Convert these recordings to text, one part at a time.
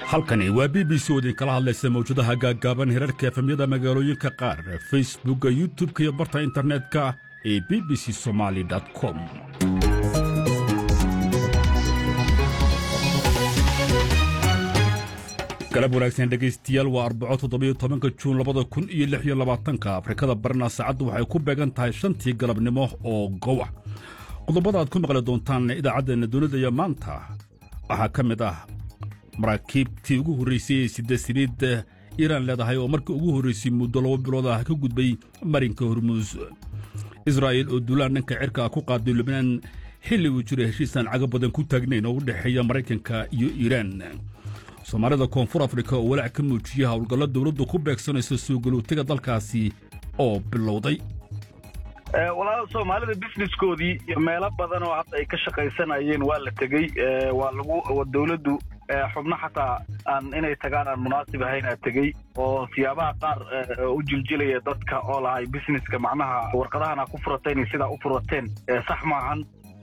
halkani waa b b c oo idinkala hadlaysa mawjadaha gaaggaaban hirarka efemyada magaalooyinka qaar facebookka youtub-ka iyo barta internetka ee b b c somaali com galab wanaagsan dhegaystayaal waa arbaco toddobiyo tobanka juun labada kun iyo lix iyo labaatanka afrikada barna saacaddu waxay ku beegan tahay shantii galabnimo oo gowa qodobada aad ku maqli doontaan idaacaddeena dunida iyo maanta waxaa ka mid ah maraakiibtii ugu horraysay ee sida saliid iiraan leedahay oo markii ugu horraysay muddo laba bilood ah ka gudbay marinka hormuus israa'iil oo duulaan dhanka cirka ah ku qaaday lubnaan xilli uu jiro heshiisaan caga badan ku taagnayn oo u dhexeeya maraykanka iyo iiraan soomaalida koonfur afrika oo walaac ka muujiyey howlgallo dowladdu ku beegsanayso soo galootiga dalkaasi oo bilowday walaal soomaalida businesskoodii meelo badan oo hadda ay ka shaqaysanayeen waa la tegey waa lagu dowladdu xubno xataa aan inay tagaan aan munaasib ahayn aa tegey oo siyaabaha qaar u jiljilaya dadka oo lahay businesska macnaha warqadahan aa ku furateen iyo sidaa u furateen sax maahan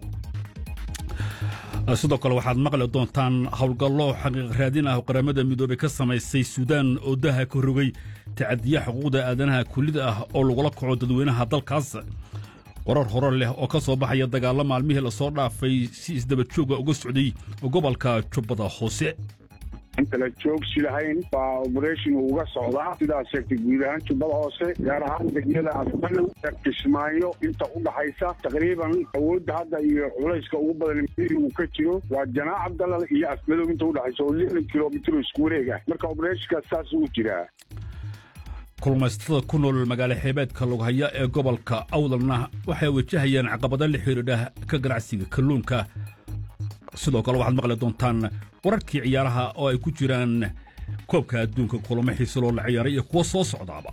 sidoo kale waxaad maqli doontaan howlgallo xaqiiq raadin ah oo qaramada midoobey ka samaysay suudaan oo daha ka rogay tacadiya xuquuqda aadanaha kullida ah oo lagula kaco dadweynaha dalkaas warar hore leh oo ka soo baxaya dagaallo maalmihii lasoo dhaafay si isdaba jooga uga socday gobolka jubbada hoose intala joogsi lahayn baa oberation uga socdaa sidaas sheegtay guud ahaan jubbada hoose gaar ahaan degmada afmalow kismaayo inta u dhaxaysa taqriiban awoodda hadda iyo culayska ugu badan uu ka jiro waa janaac abdalal iyo afmadow inta udhaxaysa oo lixdan kilomitr isku wareeg ah marka obereshonkaas saas uu jiraa kulmaysatada ku nool magaalo xeebeedka lughaya ee gobolka awdalna waxay wajahayaan caqabado la xidhiidha ka ganacsiga kalluunka sidoo kale waxaad maqli doontaan wararkii ciyaaraha oo ay ku jiraan koobka adduunka kulamo xiise loo la ciyaaray iyo kuwa soo socdaaba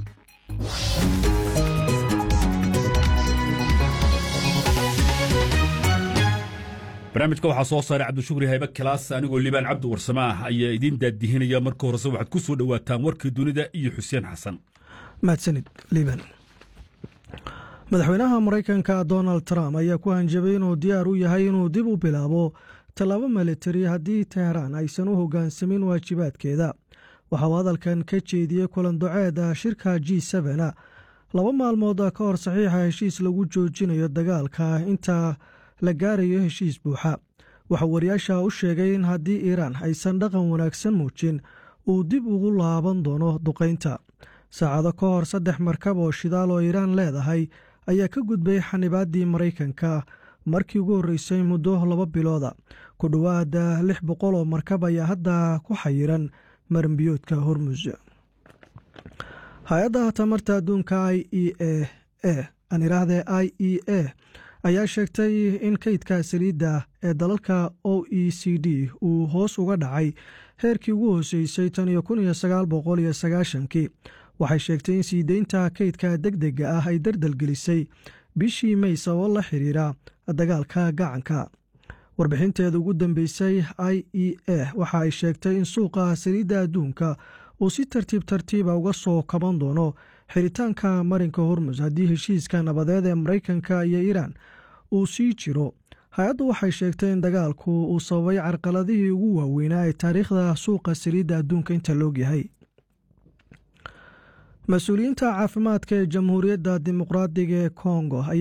barnaamijka waxaa soo saaray cabdishukri haybe kilaas anigoo liibaan cabdi warsamaah ayaa idiin daadihinaya marka horese waxaad ku soo dhowaataan warkii dunida iyo xuseen xasan mahadsanid liibaan madaxweynaha maraykanka donald trump ayaa ku hanjabay inuu diyaar u yahay inuu dib u bilaabo tallaabo militari haddii teheraan aysan u hoggaansamin waajibaadkeeda waxauu hadalkan ka jeediyey kulan doceeda shirka g sena laba maalmood ka hor saxiixa heshiis lagu joojinayo dagaalka inta la gaarayo heshiis buuxa waxauu wariyaasha u sheegay in haddii iiraan aysan dhaqan wanaagsan muujin uu dib ugu laaban doono duqaynta saacado ka hor saddex markab oo shidaal oo iiraan leedahay ayaa ka gudbay xanibaaddii maraykanka markii ugu horreysay muddo laba bilooda ku dhowaada lix boqol oo markab ayaa hadda ku xayiran maranbiyoodka hormus hay-adda tamarta adduunka i e a e aan idhaahdee i e a ayaa sheegtay in kaydka saliidda ee dalalka o e c d uu hoos uga dhacay heerkii ugu hooseysay tan iyo kun iyo sagaal boqol iyo sagaashankii waxay sheegtay in sii deynta kaydka deg dega ah ay dardalgelisay bishii may sababo la xiriira dagaalka gacanka warbixinteeda ugu dambeysay i e a waxa ay sheegtay in suuqa saliidda adduunka uu si tartiib tartiiba uga soo kaban doono xiritaanka marinka hormus haddii heshiiska nabadeed ee maraykanka iyo iiraan uu sii jiro hay-addu waxay sheegtay in dagaalku uu sababay carqaladihii ugu waaweynaa ee taariikhda suuqa saliidda adduunka inta loogyahay mas-uuliyiinta caafimaadka ee jamhuuriyadda dimuqraadiga ee kongo